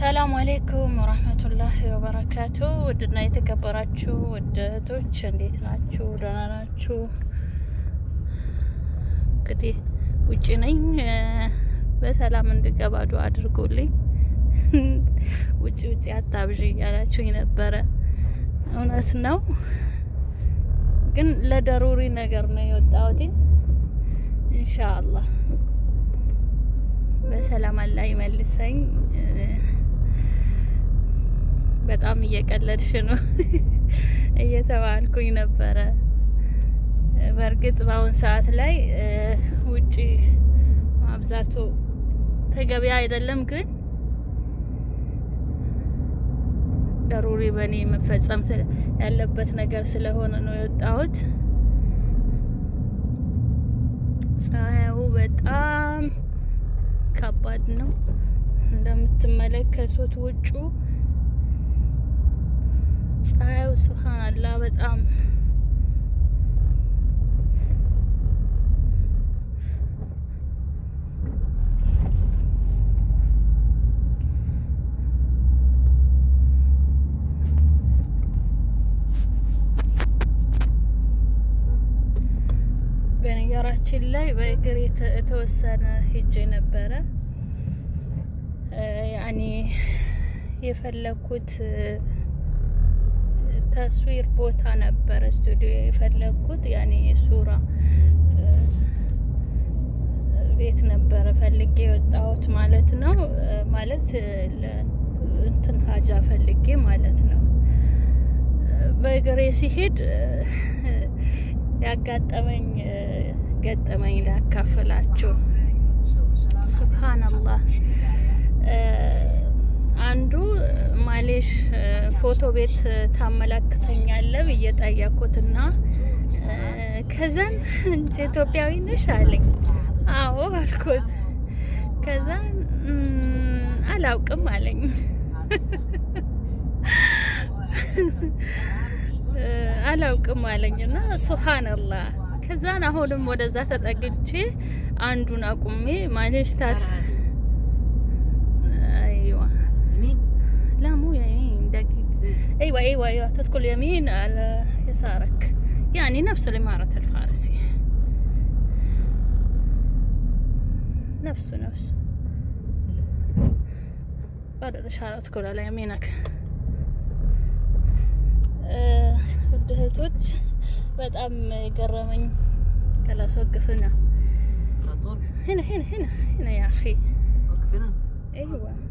ሰላም አሌይኩም ወራህመቱላሂ ወበረካቱ። ውድና የተከበራችሁ ውድ እህቶች እንዴት ናችሁ? ደህና ናችሁ? እንግዲህ ውጭ ነኝ። በሰላም እንድገባ ዱአ አድርጉልኝ። ውጭ ውጭ አታብዥ እያላችሁኝ ነበረ። እውነት ነው፣ ግን ለደሩሪ ነገር ነው የወጣሁት። ኢንሻአላህ በሰላም አላህ ይመልሰኝ። በጣም እየቀለድሽ ነው እየተባልኩኝ ነበረ። በእርግጥ በአሁን ሰዓት ላይ ውጪ ማብዛቱ ተገቢ አይደለም፣ ግን ደሩሪ በእኔ መፈጸም ያለበት ነገር ስለሆነ ነው የወጣሁት። ፀሐዩ በጣም ከባድ ነው እንደምትመለከቱት ውጩ ፀሐዩ ሱብሃንአላህ በጣም በነገራችን ላይ በእግር የተወሰነ ሄጄ ነበረ። ያኔ የፈለኩት ተስዊር ቦታ ነበረ፣ ስቱዲዮ የፈለኩት ያኔ ሱራ ቤት ነበረ ፈልጌ የወጣሁት ማለት ነው። ማለት እንትን ሀጃ ፈልጌ ማለት ነው። በእግሬ ሲሄድ ያጋጠመኝ ገጠመኝ ላካፍላችሁ። ሱብሃነላህ አንዱ ማሌሽ ፎቶ ቤት ታመላክተኛለ ብዬ ጠየኩትና ከዛን እንጂ ኢትዮጵያዊ ነሽ አለኝ። አዎ አልኩት። ከዛን አላውቅም አለኝ። አላውቅም አለኝ እና ሱብሃነላህ ከዛን አሁንም ወደዛ ተጠግቼ አንዱን አቁሜ ማሌሽ ታስ ايوه لا مو يمين دقيقة ايوه ايوه ايوه تدخل يمين على يسارك يعني نفس الإمارة الفارسي نفسه نفسه بعد الإشارة تدخل على يمينك ውድ እህቶች በጣም የገረመኝ ከላስ ወቅፍና هنا هنا هنا هنا يا أخي وقف هنا ايوه